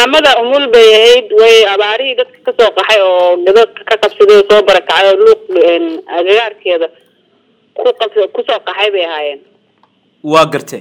maamada umul bay ahayd way abaarihii dadka kasoo qaxay oo dadka ka qabsaday oo soo barakacay oo luuq agagaarkeeda ku qab kusoo qaxay bay ahaayeen waa gartay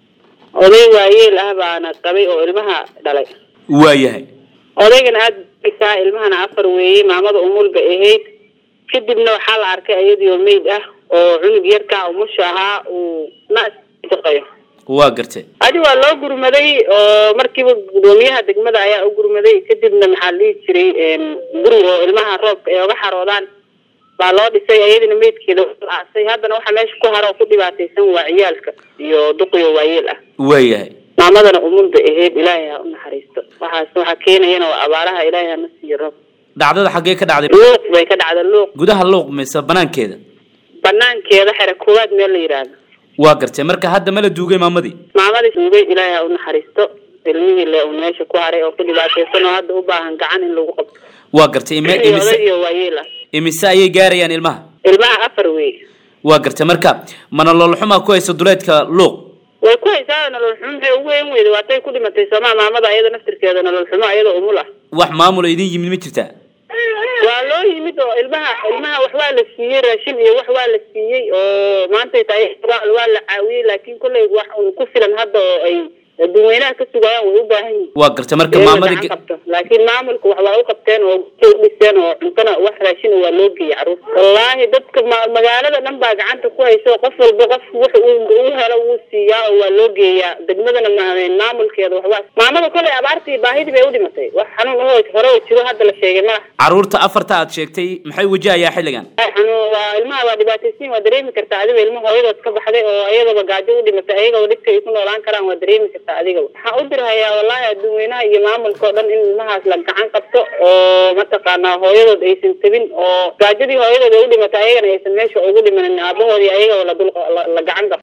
oday waayeel ah baana qabay oo ilmaha dhalay waayahay odaygana aada isaa ilmahana afar weeyey maamada umul bay ahayd kadibna waxaa la arkay iyadiioo meyd ah oo cunug yarkaa umusha ahaa uu naqayo waa gartay adi waa loo gurmaday oo markiiba gudoomiyaha degmada ayaa u gurmaday kadibna maxaa la dhihi jiray guri oo ilmaha roobka ay oga xaroodaan baa loo dhisay iyadina meydkeeda aasay haddana waxaa meesha ku haro oo ku dhibaataysan waa ciyaalka iyo duqiyo waayeel ah waayahay maamadana umul bay ahayd ilaahay ha u naxariisto waxaas waxaa keenayana waa abaaraha ilaahay hana siiyo roob dhacdada xaggee ka dhacday luuq bay ka dhacda luuq gudaha luuq mise banaankeeda banaankeeda xere koowaad meel la yidhaahdo waa gartay marka hadda ma la duugay maamadii maamadii duugay ilaahay ha u naxariisto ilmihii le uu meesha ku haray oo ku dhibaataysan oo hadda u baahan gacan in lagu qabto waa gartay ime iyo imise odagiyo waayeel ah imise ayay gaarayaan ilmaha ilmaha afar wey waa gartay marka mana loolxumaa ku haysa duleedka luuq way ku haysaa nolol xumo maxay ugu weyn weyda waatay ku dhimatay soomaa maamada ayada naftirkeeda nolol xumo ayada umul ah wax maamula idin yimid ma jirtaa waa loo yimid oo ilmaha ilmaha wax waa la siiyey raashin iyo wax waa la siiyey oo maantay tahay waa waa la caawiyey laakiin kolley wax un ku filan hadda oo ay dadweynaha ka sugayaan way u baahan yihiin waa gartay marka Iyaga maamadii gacan qabto laakiin maamulka wax waa u qabteen oo guryo u dhiseen oo cuntana wax raashin waa loo geeyey caruur wallaahi dadka ma- magaalada dhan baa gacanta ku hayso qof walba qof wax uu uu helo wuu siiyaa oo waa loo geeyaa degmadana ma- maamulkeeda wax waa maamada koley abaartii baahidii bay u dhimatay wax xanuun oo hore oo jiro hadda la sheegay malaha caruurta afarta aad sheegtay maxay wajahayaa xilligan xanuun waa ilmaha waa dhibaataysiin waa dareemi kartaa adiga ilma hooyadood ka baxday oo ayadaba gaajo u dhimatay ayagaba dhibka ay ku noolaan karaan waa dareemi kartaa adigaba waxaan u dirhayaa wallaahi adduunweynaha iyo maamulka oo dhan in ilmahaas la gacan qabto oo mataqaanaa hooyadood aysan tabin oo gaajadii hooyadood ay u dhimatay ayagana aysan meesha ugu dhimanin aabahoodii ayagaba la dul la la gacan qabto